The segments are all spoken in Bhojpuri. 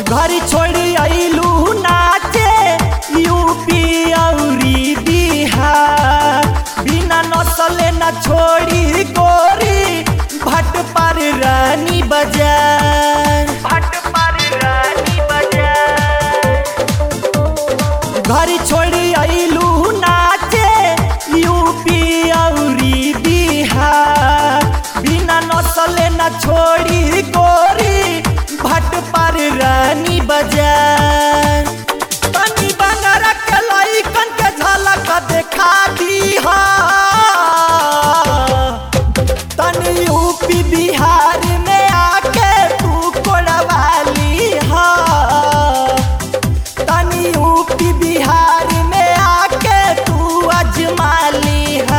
घर छोड़ी अइलू नाचे यूपी औरी बिहार बिना नसले न छोड़ी गोरी भट पर रानी बाजार भट पर रानी बाजार घर छोड़ी अइलू नाचे यूपी औरी बिहार बिना नसले न छोड़ी गोरी भट पर रानी बाजार तनी बंगारा के लइकन के झलक देखा दीहा तनी यूपी बिहार में आके तू कोड़वाली हा तनी यूपी बिहार में आके तू अजमाली हा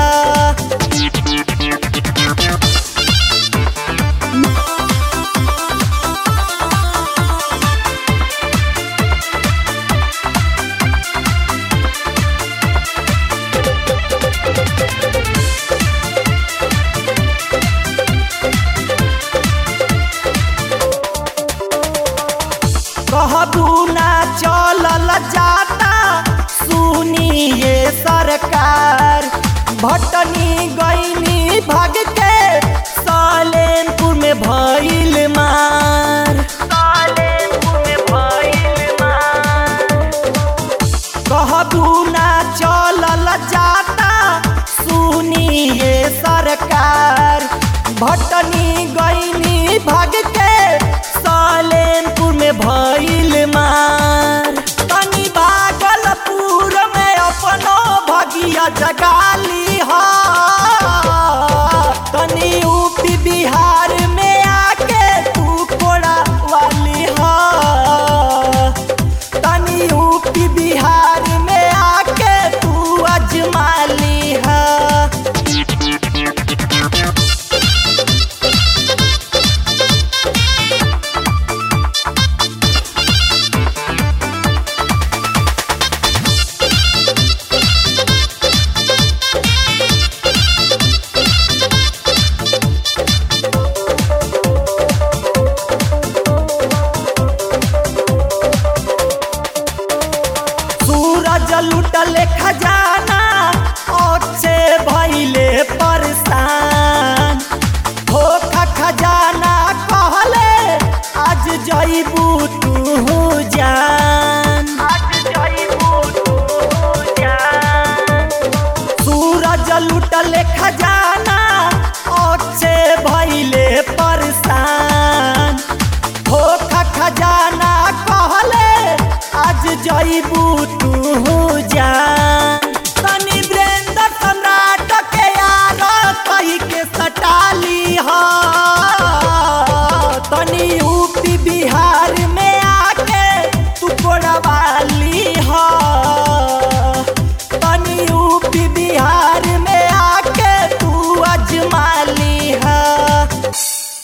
कहबू ना चलल जाता सुनिए सरकार भटनी गईनी भाग के सालेमपुर में भइल मार सालेमपुर में भइल मार कहबू ना चलल जाता सुनिए सरकार भटनी गईनी भाग के सालेमपुर में भइल मार तनी भागलपुर में अपनो भगिया जगाली